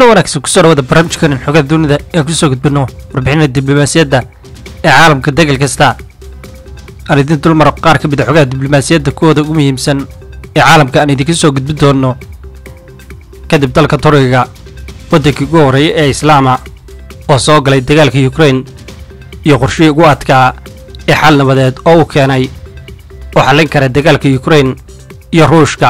wanaagsan kusoo dhawada barnaamijkanin xogaa dunida ee kusoo gudbino warbixinada diblomaasiyadda ee caalamka degal kasta aan idin dulmaro qaar ka mid a xogaha diblomaasiyadda kuwooda ugu muhiimsan ee caalamka aan idinka soo gudbin doono kadib dalka turkiga waddankii ugu horreeyay ee islaama oo soo galay dagaalka yukrain iyo qorshihii ugu adkaa ee xal nabadeed oo uu keenay oo xallin kara dagaalka yukrain iyo ruushka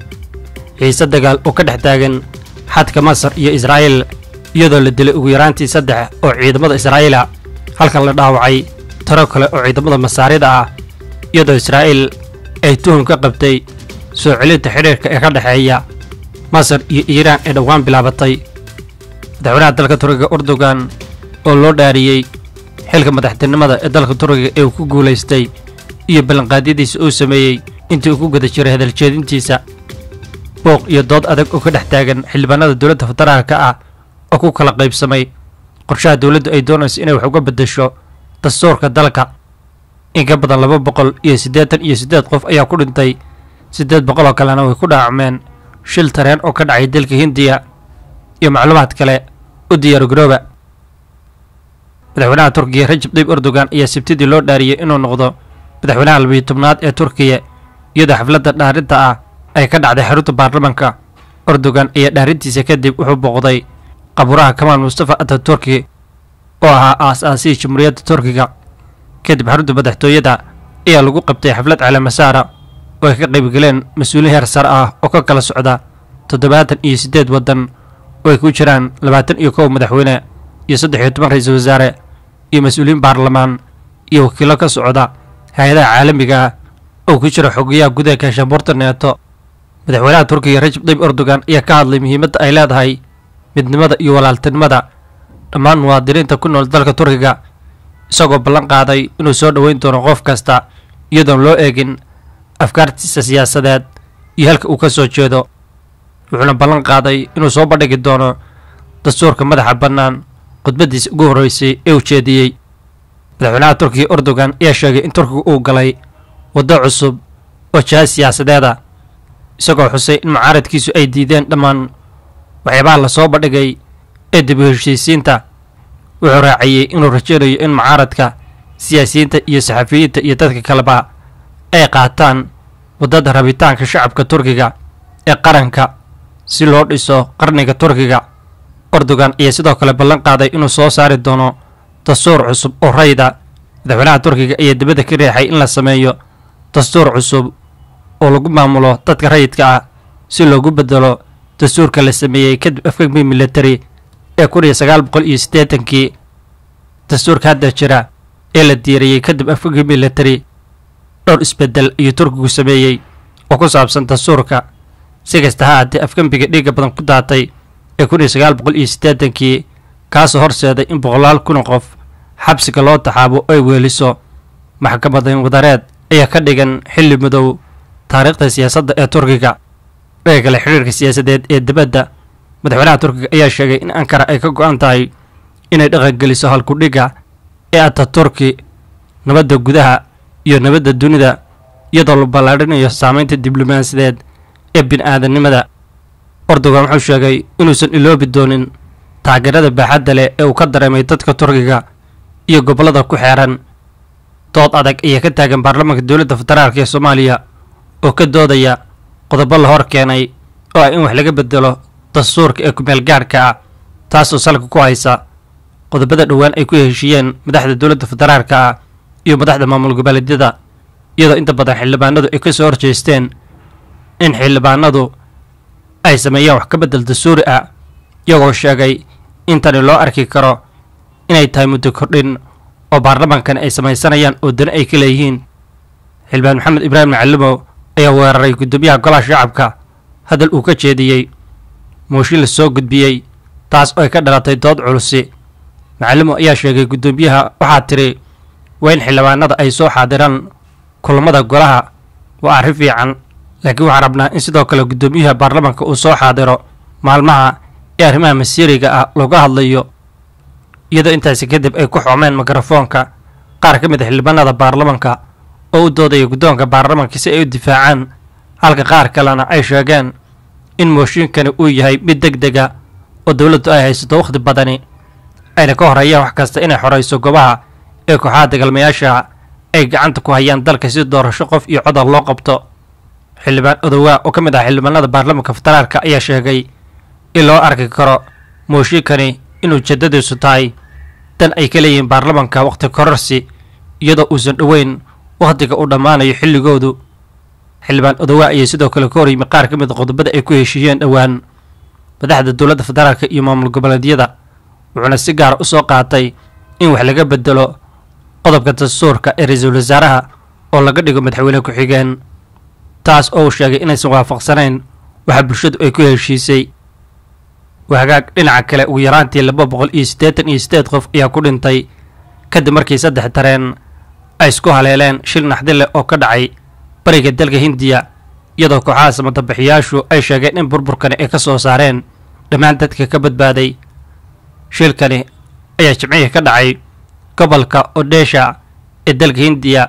xiise dagaal oo ka dhex taagan xadka masar iyo israa'iil iyadoo la dilay ugu yaraantii saddex oo ciidamada israa'iila halkan la dhaawacay tiro kale oo ciidamada masaarida ah iyadoo israa'iil ay tuhum ka qabtay soo celinta xidhiirka ee ka dhexeeya masar iyo iiraan ee dhowaan bilaabatay madaxweynaha dalka turkiga urdugan oo loo dhaariyey xilka madaxtinimada ee dalka turkiga ee uu ku guulaystay iyo ballanqaadyadiisa uu sameeyey intii uu ku guda jiray hadaljeedintiisa booq iyo dood adag oo ka dhex taagan xildhibaanada dowladda federaalka ah oo ku kala qaybsamay qorshaha dowladdu ay doonayso inay wax uga beddesho dastuurka dalka in ka badan laba boqol iyo siddeetan iyo siddeed qof ayaa ku dhintay siddeed boqol oo kalena way ku dhaacmeen shil tareen oo ka dhacay dalka hindiya iyo macluumaad kale u diyaargarooba madaxweynaha turkiya rajab tayyib erdogan ayaa sabtidii loo dhaariyey inuu noqdo madaxweynaha labiyo tobnaad ee turkiya iyadoo xafladda dhaarinta ah ay ka dhacday xarunta baarlamanka erdogan ayaa dhaarintiisa kadib wuxuu booqday qaburaha kamaal mustafa ataturki oo ahaa aas-aasihii jamhuuriyadda turkiga kadib xarunta madaxtooyada ayaa lagu qabtay xaflad caleemasaara oo ay ka qaybgaleen mas-uuliin heer sare ah oo ka kala socda toddobaatan iyo siddeed waddan oo ay ku jiraan labaatan iyo kow madaxweyne iyo saddex iyo toban ra-iisul wasaare iyo mas-uuliyiin baarlamaan iyo wakiilo ka socda hay-adaha caalamiga ah oo ku jira xogayaha gudaha kaashaanbuurta neeto madaxweynaha turkiga rajab tayyib erdogan ayaa ka hadlay muhiimadda ay leedahay midnimada iyo walaaltinimada dhammaan muwaadiniinta ku nool dalka turkiga isagoo ballan qaaday inuu soo dhoweyn doono qof kasta iyadoon loo eegin afkaartiisa siyaasadeed iyo halka uu ka soo jeedo wuxuuna ballan qaaday inuu soo bandhigi doono dastuurka madaxa bannaan khudbaddiisa ugu horreysay ee ujeediyey madaxweynaha turkiga erdogan ayaa sheegay in turkiga uu galay waddo cusub oo jahaad siyaasadeeda isagoo xusay in mucaaradkiisu ay diideen dhammaan waxyaabaha la soo bandhigay ee dib u heshiisiinta wuxuu raaciyey inuu rajaynayo in mucaaradka siyaasiyiinta iyo saxafiyiinta iyo dadka kaleba ay qaataan waddada rabitaanka shacabka turkiga ee qaranka si loo dhiso qarniga turkiga erdogan ayaa sidoo kale ballan qaaday inuu soo saari doono dastuur cusub oo rayda madaxweynaha turkiga ayaa dibadda ka riixay in la sameeyo dastuur cusub oo lagu maamulo dadka rayidka ah si loogu bedelo dastuurka la sameeyey kadib afgagmi military ee kun iyo sagaal boqol iyo siddeetankii dastuurka hadda jira ee la diiriyey kadib afgagmi military dhowr isbeddel iyo turkigu sameeyey oo ku saabsan dastuurka si kasta ha haatee afgembiga dhiigga badan ku daatay ee kun iyo sagaal boqol iyo siddeetankii kaasoo horseeday in boqolaal kun qof xabsiga loo taxaabo ay weeliso maxkamadan wadareed ayaa ka dhigan xilli madow taariikhda siyaasadda ee turkiga dhaga kale xidhiirka siyaasadeed ee dibadda madaxweynaha turkiga ayaa sheegay in ankara ay ka go-an tahay inay dhaqangeliso halkudhigga ee ataturki nabadda gudaha iyo nabadda dunida iyadoo la ballaadhinayo saamaynta diblomaasiyadeed ee bini-aadamnimada erdogan wuxuu sheegay inuusan iloobi doonin taageerada baaxadda leh ee uu ka dareemay dadka turkiga iyo gobollada ku xeeran dood adag ayaa ka taagan baarlamaanka dowladda federaalk ee soomaaliya oo ka doodaya qodobo la hor keenay oo ah in wax laga bedelo dastuurka ee kumeel gaadhka ah taasoo salka ku haysa qodobada dhowaan ay ku heshiiyeen madaxda dowladda federaalka ah iyo madaxda maamul goboleedyada iyadoo inta badan xildhibaanadu ay ka soo horjeesteen in xildhibaanadu ay sameeyaan wax ka beddel dastuuri ah iyagoo sheegay in tani loo arki karo inay tahay muddo kordhin oo baarlamaankan ay samaysanayaan oo dani ay ka leeyihiin xildhibaan maxamed ibraahim macalimow ayaa weeraray guddoomiyaha golaha shacabka hadal uu ka jeediyey mooshin la soo gudbiyey taas oo ay ka dhalatay dood culusi macalimo ayaa sheegay guddoomiyaha waxaa tiri waa in xildhibaanada ay soo xaadiraan kulammada golaha waa arrin fiican laakiin waxaan rabnaa in sidoo kale guddoomiyaha baarlamaanka uu soo xaadiro maalmaha ee arrimaha masiiriga ah looga hadlayo iyadoo intaasi kadib ay ku xoomeen mikrofoonka qaar ka mid a xildhibaanada baarlamanka oo u doodaya guddoonka baarlamanka si ay u difaacaan halka qaar kalena ay sheegeen in mooshinkani uu yahay mid deg dega oo dowladdu ay haysato wakhti badani ayna ka horeeyaan wax kasta inay xorayso goobaha ee kooxaha dagaalmayaasha ay gacanta ku hayaan dalka si doorasho qof iyo codar loo qabto xildhibaan odowaa oo ka mid ah xildhibaanada baarlamaanka federaalka ayaa sheegay in loo arki karo mooshinkani inuu ujeedadiisu tahay dan ay ka leeyihiin baarlamaanka wakhti kororsi iyadoo uusan dhoweyn wakhtiga uu dhammaanayo xilligoodu xildhibaan odowaa ayay sidoo kale ka horyimi qaar ka mid a qodobada ay ku heshiiyeen dhowaan madaxda dowladda federaalka iyo maamul goboleedyada wuxuuna si gaara u soo qaatay in wax laga bedelo qodobka dastuurka ee ra-iisul wasaaraha oo laga dhigo madaxweyne ku-xigeen taas oo uu sheegay inaysan waafaqsanayn waxa bulshadu ay ku heshiisay wahagaag dhinaca kale ugu yaraantii laba boqol iyo siddeetan iyo siddeed qof ayaa ku dhintay kadib markii saddex tareen ay isku haleeleen shil naxdi leh oo ka dhacay bariga dalka hindiya iyadoo kooxaha samadabixiyaashu ay sheegeen in burburkani ay ka soo saareen dhammaan dadka ka badbaaday shilkani ayaa jimcihii ka dhacay gobolka odesha ee dalka hindiya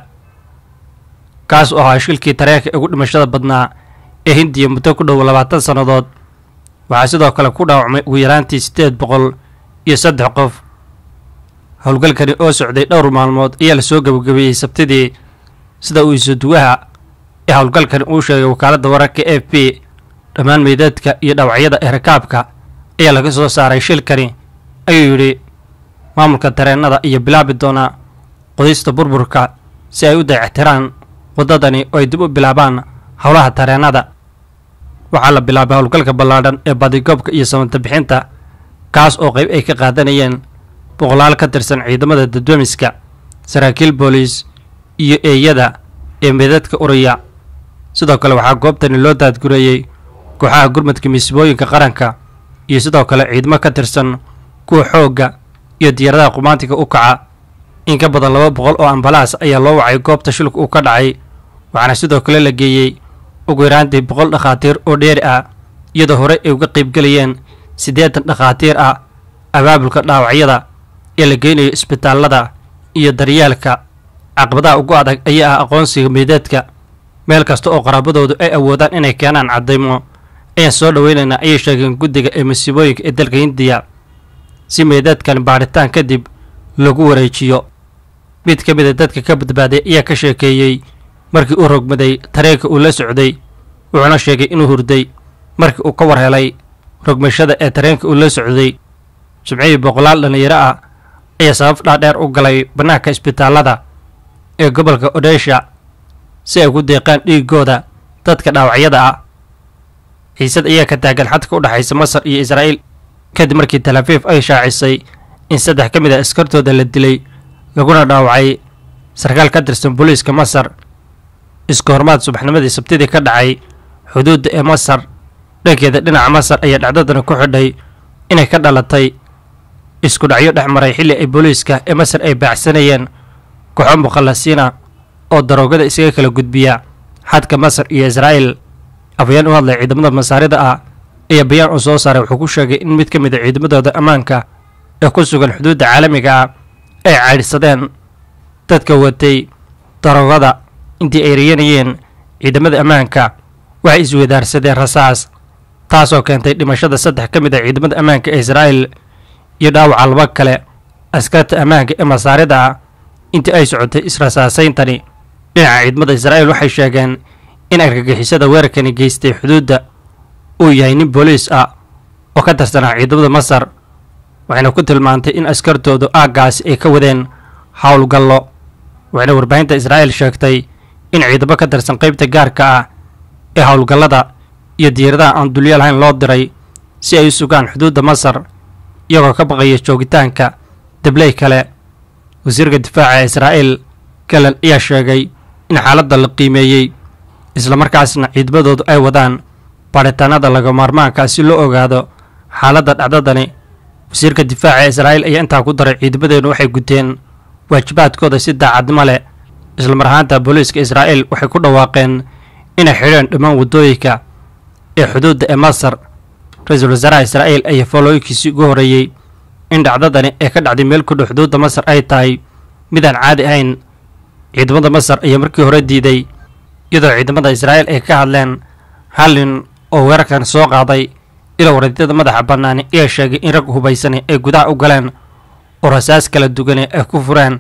kaas oo ahaa shilkii tareenka ugu dhimashada badnaa ee hindiya muddo ku dhow labaatan sannadood waxaa sidoo kale ku dhaawacmay ugu yaraantii siddeed boqol iyo saddex qof howlgalkani oo socday dhowr maalmood ayaa lasoo gebagabeeyey sabtidii sida uu isuduwaha ee howlgalkani uu sheegay wakaaladda wararka a f b dhammaan meydadka iyo dhaawacyada ee rakaabka ayaa laga soo saaray shilkani ayuu yidhi maamulka tareennada iyo bilaabi doonaa qodista burburka si ay u dayactiraan waddadani oo ay dib u bilaabaan howlaha tareennada waxaa la bilaabay howlgalka ballaadhan ee badigoobka iyo samanta bixinta kaas oo qayb ay ka qaadanayeen boqolaal ka tirsan ciidamada dadwemiska saraakiil booliis iyo eeyada ee meedadka uraya sidoo kale waxaa goobtani loo daadgureeyey kooxaha gurmadka miisbooyinka qaranka iyo sidoo kale ciidamo ka tirsan kuwa xoogga iyo diyaaradaha qumaantiga u kaca in ka badan laba boqol oo ambalaas ayaa loo wacay goobta shilku uu ka dhacay waxaana sidoo kale la geeyey ugu yaraantii boqol dhakhaatiir oo dheeri ah iyadoo hore ay uga qaybgelayeen siddeetan dhakhaatiir ah abaabulka dhaawacyada ee la geynayo isbitaallada iyo daryeelka caqabadaha ugu adag ayaa ah aqoonsiga meydadka meel kasta oo qaraabadoodu ay awoodaan inay keenaan caddaymo ayaan soo dhoweynaynaa ayay sheegeen guddiga ee masiibooyinka ee dalka hindiya si meydadkan baadhitaan kadib lagu wareejiyo mid ka mid a dadka ka badbaaday ayaa ka sheekeeyey markii uu rogmaday tareenka uu la socday wuxuuna sheegay inuu hurday markii uu ka war helay rogmashada ee tareenka uu la socday jimcihii boqolaal dhallinyaro ah ayaa sabab dhaadheer u galay bannaanka isbitaallada ee gobolka odesha si ay ugu deeqaan dhiigooda dadka dhaawacyada ah xiisad ayaa ka taagan xadka u dhexaysa masar iyo israa'iil kadib markii talaafiif ay shaacisay in saddex ka mid a askartooda la dilay laguna dhaawacay sarkaal ka tirsan booliiska masar isku hormaad subaxnimadii sabtidii ka dhacay xuduudda ee masar dhankeeda dhinaca masar ayaa dhacdadana ku xidhay inay ka dhalatay isku dhacyo dhex maray xilli ay booliiska ee masar ay baacsanayeen kooxo mukhallasiina oo daroogada isaga kala gudbiya xadka masar iyo israa'iil afayeen u hadlay ciidamada masaarida ah ayaa bayaan uu soo saaray wuxuu ku sheegay in mid ka mid a ciidamadooda ammaanka ee ku sugan xuduudda caalamiga ah ay caydhsadeen dadka watay daroogada intii ay rayanayeen ciidamada ammaanka waxay isweydaarsadeen rasaas taasoo keentay dhimashada saddex ka mid a ciidamada ammaanka ee israa'iil iyo dhaawaca laba kale askarta ammaanka ee masaarida ah intii ay socotay israsaasayntani dhinaca ciidamada israa'iil waxay sheegeen in argagixisada weerarkani geystay xuduudda uu yahay nin booliis ah oo ka tirsanaa ciidamada masar waxayna ku tilmaantay in askartoodu aaggaasi ay ka wadeen howlgallo waxayna warbaahinta israa'iil sheegtay in ciidamo ka tirsan qaybta gaarka ah ee howlgallada iyo diyaaradaha aan dulyo lahayn loo diray si ay u sugaan xuduudda masar iyagoo ka baqaya joogitaanka dabley kale wasiirka difaaca ee israa'iil galen ayaa sheegay in xaaladda la qiimeeyey islamarkaasna ciidamadoodu ay wadaan baadhitaanada laga maarmaanka si loo ogaado xaaladda dhacdadani wasiirka difaaca ee israa'iil ayaa intaa ku daray ciidamadeenu waxay guteen waajibaadkooda si daacadnimo leh islamar ahaanta booliiska israa'iil waxay ku dhawaaqeen inay xidheen dhammaan waddooyinka ee xuduudda ee masar ra-iisul wasaaraha israa'iil ayaa foolooyinkiisii ugu horreeyey in dhacdadani ee ka dhacday meel ku dhow xuduudda masar ay tahay midaan caadi ahayn ciidamada masar ayaa markii hore diiday iyadoo ciidamada israa'iil ay ka hadleen hal nin oo weerarkan soo qaaday ilo wareedyada madaxa bannaani ayaa sheegay in rag hubaysani ay gudaha u galeen oo rasaas kala duwane ay ku fureen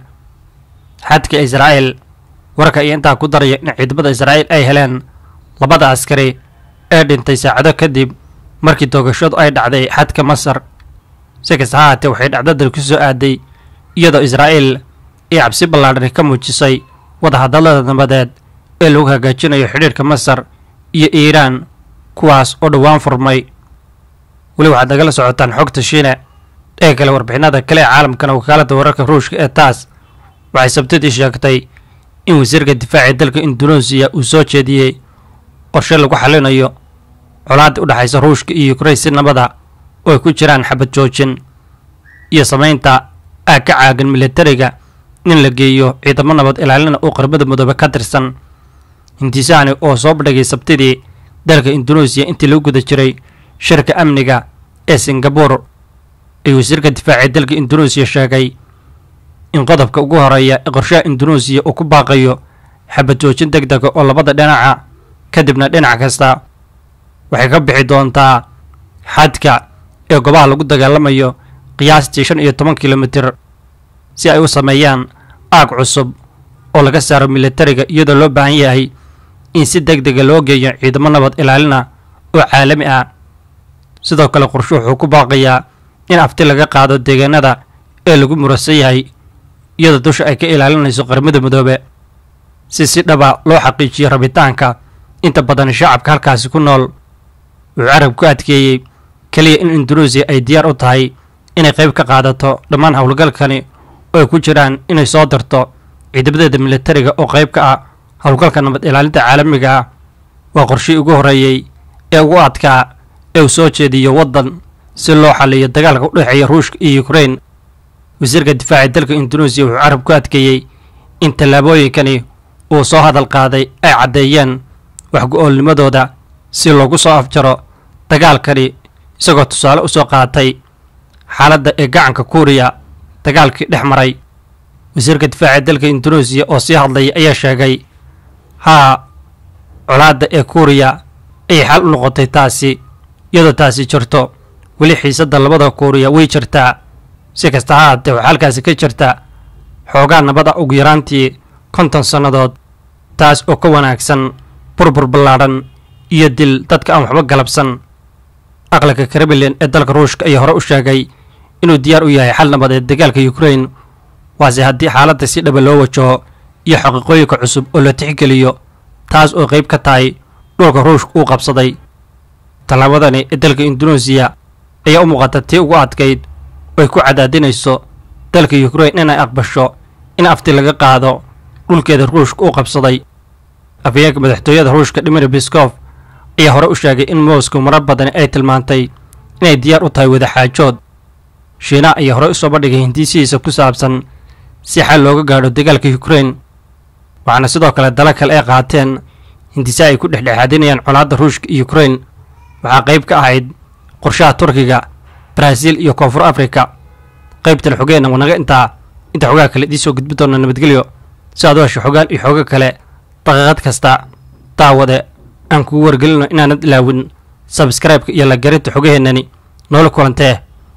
xadka israa'iil warka iyo intaa ku daraya in ciidamada israa'iil ay heleen labada askari ee dhintay saacado kadib markii toogashadu ay dhacday xadka masar si kasta ha haatee waxay dhacdadan ku soo aaday iyadoo israa'iil ay cabsi ballaadhani ka muujisay wadahadallada nabadeed ee lagu hagaajinayo xidhiirka masar iyo iiraan kuwaas oo dhowaan furmay weli waxaad nagala socotaan xogta shiine ee kale warbixinada kale ee caalamkana wakaaladda wararka ruushka ee taas waxay sabtidii sheegtay in wasiirka difaaca dalka induneesiya uu soo jeediyey qorshe lagu xalinayo colaadda u dhexaysa ruushka iyo yukrain si nabada oo ay ku jiraan xabad joojin iyo samaynta aag ka caagan militariga in la geeyo ciidamo nabad ilaalina oo qarbada midoobe ka tirsan hindisaani oo soo bandhigay sabtidii dalka induneesiya intii lagu guda jiray shirka amniga ee singabur ayuu wasiirka difaaca dalka induneesiya sheegay in qodobka ugu horeeya ee qorshaha induneesiya uu ku baaqayo xabad joojin deg dega oo labada dhinaca kadibna dhinac kasta waxay ka bixi doontaa xadka ee gobaha lagu dagaalamayo qiyaastii shan iyo toban kilomitir si ay u sameeyaan aag cusub oo laga saaro militariga iyadoo loo baahan yahay in si deg dega loo geeyo ciidamo nabad ilaalina oo caalami ah sidoo kale qorshe wuxuu ku baaqayaa in afti laga qaado deegaanada ee lagu murasan yahay iyadoo dusha ay ka ilaalinayso qaramada midoobe si si dhaba loo xaqiijiyo rabitaanka inta badan shacabka halkaasi ku nool wuxuu carab ku adkeeyey keliya in induneesiya ay diyaar u tahay inay qayb ka qaadato dhammaan howlgalkani oo ay ku jiraan inay soo dirto ciidamadeeda militariga oo qayb ka ah howlgalka nabad ilaalinta caalamiga ah waa qorshii ugu horreeyey ee ugu adkaa ee uu soo jeediyo waddan si loo xaliyo dagaalka u dhexeeya ruushka iyo yukrain wasiirka difaaca dalka induneesiya wuxuu carab ku adkeeyey in tallaabooyinkani uu soo hadal qaaday ay caddeeyeen waxgu-oolnimadooda si loogu soo afjaro dagaalkani isagoo tusaale u soo qaatay xaaladda ee gacanka kuuriya dagaalkii dhex maray wasiirka difaaca dalka induneesiya oo sii hadlaya ayaa sheegay haa colaadda ee kuuriya ayay xal u noqotay taasi iyadoo taasi jirto weli xiisadda labada kuuriya way jirtaa si kasta ha haatee waxaa halkaasi ka jirta xoogaa nabada ugu yaraantii konton sannadood taas oo ka wanaagsan burbur ballaadhan iyo dil dadka aan waxba galabsan aqalka kremlin ee dalka ruushka ayaa hore u sheegay inuu diyaar u yahay xal nabadeed dagaalka yukrain waase haddii xaaladda si dhaba loo wajaho iyo xaqiiqooyinka cusub oo la tixgeliyo taas oo qayb ka tahay dhulka ruushka uu qabsaday tallaabadani ee dalka induneesiya ayaa u muuqata tii ugu adkayd oo ay ku cadaadinayso dalka yukrain inay aqbasho in afti laga qaado dhulkeeda ruushka uu qabsaday afayeenka madaxtooyada ruushka dimir biskof ayaa hore u sheegay in moscow marar badani ay tilmaantay inay diyaar u tahay wadaxaajood shiina ayaa hore usoo bandhigay hindiisihiisa ku saabsan si xal looga gaadho dagaalka yukrain waxaana sidoo kale dala kale ay qaateen hindise ay ku dhexdhexaadinayaan colaadda ruushka iyo yukrain waxaa qayb ka ahayd qorshaha turkiga baraaziil iyo koonfur afrika qaybtan xogeenna wanaga intaa inta xogaa kale idiin soo gudbi doona nabadgelyo si aad u hesho xogaan iyo xoogo kale daqiiqad kasta daawade aan kugu wargelino inaanad ilaawin sabskraibeka iyo la garinta xogaheennani noola kulantee